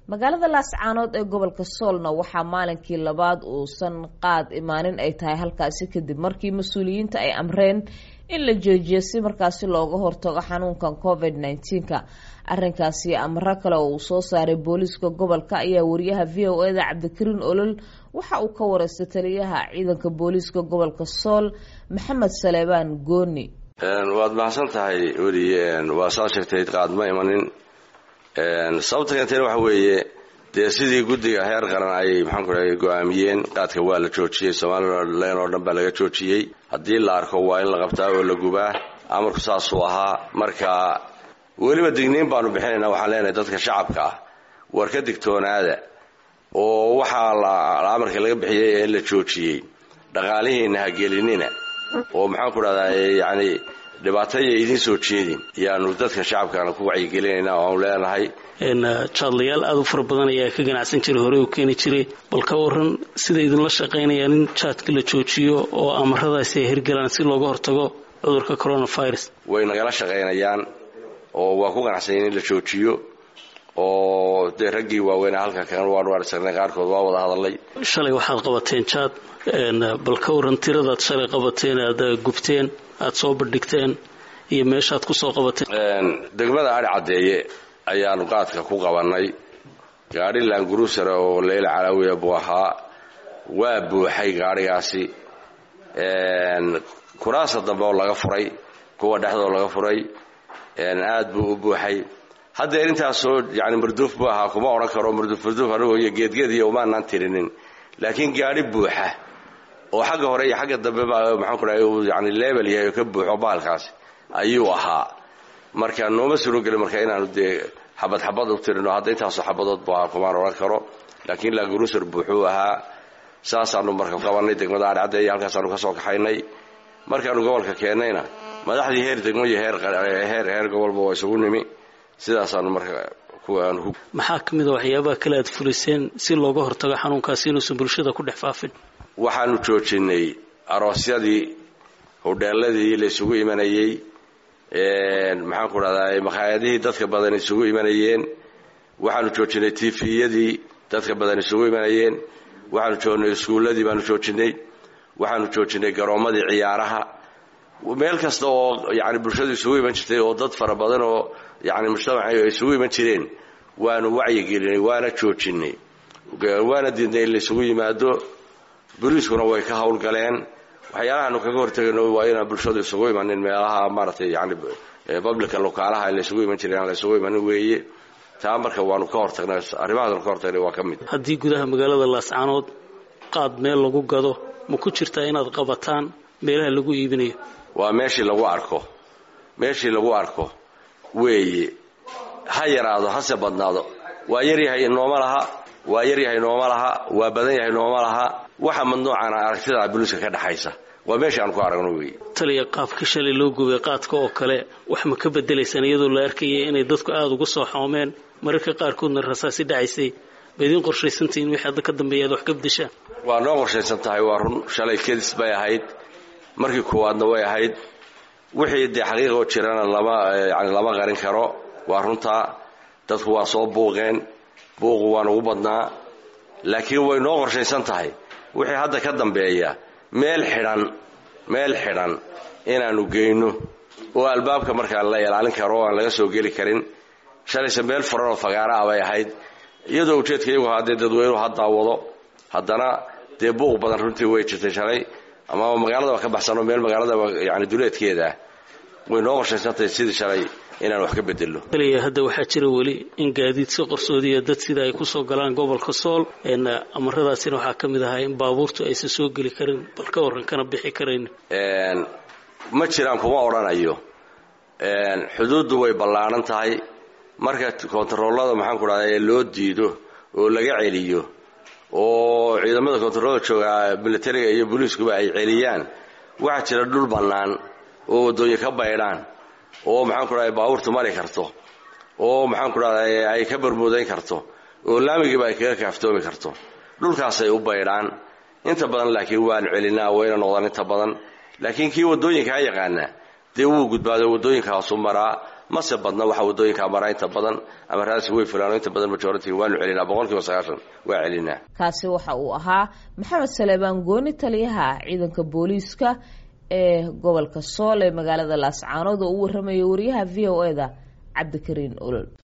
magaalada laascaanood ee gobolka soolna waxaa maalinkii labaad uusan qaad imaanin ay tahay halkaasi kadib markii mas-uuliyiinta ay amreen in la joojiyo si markaasi looga hortago xanuunkan covid nneteen-ka arrinkaasi amro kale oo uu soo saaray booliiska gobolka ayaa wariyaha v o eda cabdikariin olol waxa uu ka wareystay taliyaha ciidanka booliiska gobolka sool maxamed saleebaan gooni waad mahadsan tahay weli waa saa sheegtay qaadma imanin sababta keentayna waxa weeye dee sidii guddiga heer qaran ay maxaanku rahay go-aamiyeen qaadka waa la joojiyey somalilan oo dhan baa laga joojiyey haddii la arko waa in la qabtaa oo la gubaa amarku saasuu ahaa marka weliba digniin baanu bixinaynaa waxaan leenahay dadka shacabka ah war ka digtoonaada oo waxaa la amarka laga bixiyey ee la joojiyey dhaqaalihiina ha gelinina oo maxaanku dhahdaa yacni dhibaataya idiin soo jeedin yaanu dadka shacabkaana ku wacyigelinayna oo aanu leenahay jaadlayaal aada u fara badan ayaa ka ganacsan jiray horey u keeni jiray bal ka waran sida idinla shaqaynayaan in jaadka la joojiyo oo amaradaasi ay hirgalaan si looga hortago cudurka coronavirus way nagala shaqaynayaan oo waa ku qanacsanyen in la joojiyo oo dee raggii waaweynaa halka kan waanu arsagnay qaarkood waa wada hadalay shalay waxaad qabateen jaad bal ka waran tiradaad shalay qabateen aada gubteen aada soo bandhigteen iyo meeshaad kusoo qabateen degmada adhi caddeeye ayaanu qaadka ku qabannay gaadhi laanguruusara oo leyla calaawiya buu ahaa waa buuxay gaadhigaasi kuraasa dambe oo laga furay kuwa dhexdoo laga furay aad buu u buuxay haddeer intaasoo yani marduuf buu ahaa kuma odhan karo marduuf marduuf anigoo iyo geedgeed iyo umaanaan tirinin laakiin gaadhi buuxa oo xagga hore iyo xagga dambe baa maxaanku dhahay uu yani leebel yahay oo ka buuxo bahalkaasi ayuu ahaa marka nooma surogeli marka inaanu dee xabad xabad u tirino hadda intaasoo xabadood buu ahaa kumaan odhan karo laakiin laagurusar buuxuu ahaa saasaanu marka qabanay degmada adhcadde iyo halkaasaanu ka soo kaxaynay markaanu gobolka keennayna madaxdii heer degmo iyo heer heer gobolba waa isugu nimi sidaasaanu marka maxaa ka mid a waxyaabaha kale aad fuliseen si looga hortago xanuunkaasi inuusan bulshada ku dhex faafin waxaanu joojinay aroosyadii hodheeladii la isugu imanayey maxaanku dhahdaa makhaayadihii dadka badan isugu imanayeen waxaanu joojinay tifiyadii dadka badan isugu imanayeen waxaanu joognay iskuulladii baanu joojinay waxaanu joojinay garoommadii ciyaaraha meel kasta oo yani bulshadu isugu iman jirtay oo dad fara badan oo yani mujtamaca ay isugu iman jireen waanu wacyigelinay waana joojinay waana diidnay in la isugu yimaado boliiskuna way ka howlgaleen waxyaalahaanu kaga hortegayno waa inaan bulshadu isugu imanin meelaha maaragtay yani publica lokaalaha la isugu iman jiray aan la isugu imanin weeye taa marka waanu ka hortagnay arrimahaasnu ka hortagnay waa ka mid haddii gudaha magaalada laascaanood qaad meel lagu gado ma ku jirtaa inaad qabataan meelaha lagu iibinayo waa meeshii lagu arko meeshii lagu arko weeye ha yaraado hase badnaado waa yaryahay nooma laha waa yaryahay nooma laha waa badan yahay nooma laha waxa madnuucana aragtida buliiska ka dhexaysa waa meeshii aan ku aragno weeye taliya qaabka shalay loo gubay qaadka oo kale wax ma ka bedelaysaan iyadoo la arkayay inay dadku aada uga soo xoomeen mararka qaarkoodna rasaasi dhacaysay ba idiin qorshaysantahiin wixii hadda ka dambeeya aad wax ka bedeshaan waa noo qorshaysan tahay waa run shalay kedis bay ahayd markii koowaadna way ahayd wixii dee xaqiiqoo jirana lama yani lama qarin karo waa runtaa dadku waa soo buuqeen buuqu waan ugu badnaa laakiin way noo qorshaysan tahay wixii hadda ka dambeeya meel xidhan meel xidhan inaanu geyno oo albaabka markaa la ilaalin karo oo aan laga soo geli karin shalayse meel furan oo fagaara ah bay ahayd iyadoo ujeedka iyagu ahaa dee dadweynuhu ha daawado haddana dee buuq badan runtii way jirtay shalay ama magaaladaba ka baxsano meel magaaladaba yani duleedkeeda ah way noo qorshaysantahay sidii shalay inaan wax ka bedelno kaliya hadda waxaa jira weli in gaadiid si qarsoodiya dad sida ay kusoo galaan gobolka sool amaradaasina waxaa ka mid ahaa in baabuurtu aysan soo geli karin bal ka warran kana bixi karayn ma jiraan kuma odhanayo xuduuddu way ballaaran tahay marka kontaroolada maxaanku dhahda ee loo diido oo laga celiyo oo ciidamada kontaroolada jooga militariga iyo booliiskuba ay celiyaan waxaa jira dhul bannaan oo waddooyin ka baydhaan oo maxaanku dhahda baabuurtu mari karto oo maxaanku dhahda ay ka barmuudayn karto oo laamigiiba ay kaga kaaftoomi karto dhulkaasay u baydhaan inta badan laakiin waanu celinaa wayna noqdaan inta badan laakiin kii waddooyinkaa yaqaana dee wuu gudbaado waddooyinkaasu maraa mase badna waxa wadooyinka maraa inta badan amaradaasi way fulaan inta badan majority waanu celinaa boqol kiiba sagaashan waa celinaa kaasi waxa uu ahaa maxamed saleebaan gooni taliyaha ciidanka booliiska ee gobolka sool ee magaalada laascaanood oo u warramaya wariyaha v o e da cabdikariin olol